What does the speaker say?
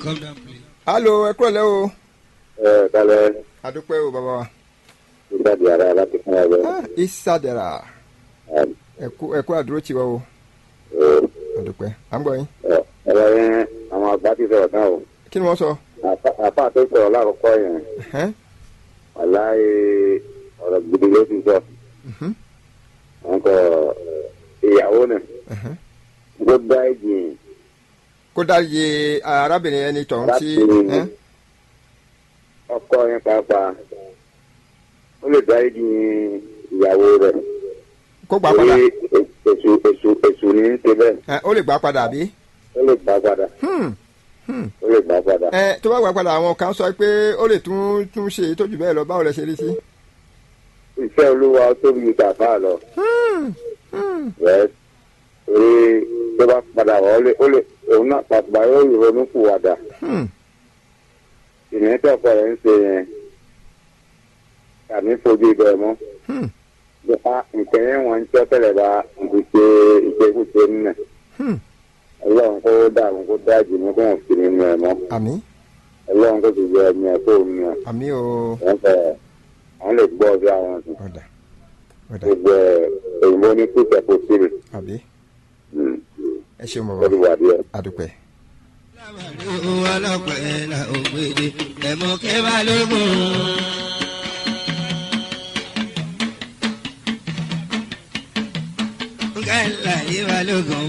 come down please. alo ẹ kúrò lẹ́ o ẹ kálẹ̀ adúpẹ́ o bàbá wa ìgbàdí ara láti fún ẹ bẹ́ẹ̀. Ah, isadara ẹkú ẹkú àdúró tiwa o adúpẹ́ à ń gbọ́ yín ẹ̀rọ yẹn àwọn àgbà ti sọ̀rọ̀ náà o kí ni wọ́n sọ Àfà- àfà tó sọ̀rọ̀ lákòókò yẹn Ẹ̀hẹ́n, wàláyé ọ̀rọ̀ gidi ló ti sọ. mhm, wọn kọ ìyàwó náà ẹ̀hẹ́n. ló dá ẹ̀jìn kó dáyé arábìnrin ẹni tọ̀hún sí Arábìnrin. ẹ́n, ọkọ yẹn pàápàá ó lè dá ẹ̀jìn ìyàwó rẹ̀ kó gbà padà torí èṣù èṣù èṣù ní í ṣe bẹ́ẹ̀ Ẹ̀, ó lè gbà padà àbí. ó lè gbà padà Hmm, hmm. ó lè gbà padà. ẹ tó bá gbà padà àwọn kan sọ pé ó lè tún tún ṣe èyí tó jù bẹ́ẹ̀ lọ báwo lẹ ṣe rí sí. iṣẹ́ olúwa ó tóbi ju tàfà lọ rẹ̀ torí tó bá padà wá ó lè ó lè òun náà pàtàkì yóò ronú kù wàdà Hmm, ìrìn tẹ́kọ̀ rẹ̀ ń ṣe yẹn kàní fojú ibẹ̀ mọ́. hmm, nípa nǹkan yẹn wọn ń tọ́ tẹ́lẹ̀ bá ìṣe ìṣekúṣe nínú hmm. ọlọ́run kó dàrú kó dájú ní kó wọn fi nínú ẹ̀ mọ́ àmì ọlọ́run kó sì yọ ẹ̀mí ẹ̀ kó nínú ẹ̀ àmì o wọ́n fẹ́ àwọn lè gbọ́ bí àwọn sùn ọ̀dà ọ̀dà gbogbo ẹ̀ òyìnbó ní kú tẹ̀kọ̀ sílẹ̀ àbí ẹ ṣeun bàbá lórí wà díẹ̀. adúpẹ́. lábàárí owó ọlọ́pẹ́ la ògbéde ẹ̀mọ́ kẹ́bà lógún. kẹ́lá yìí wà lógún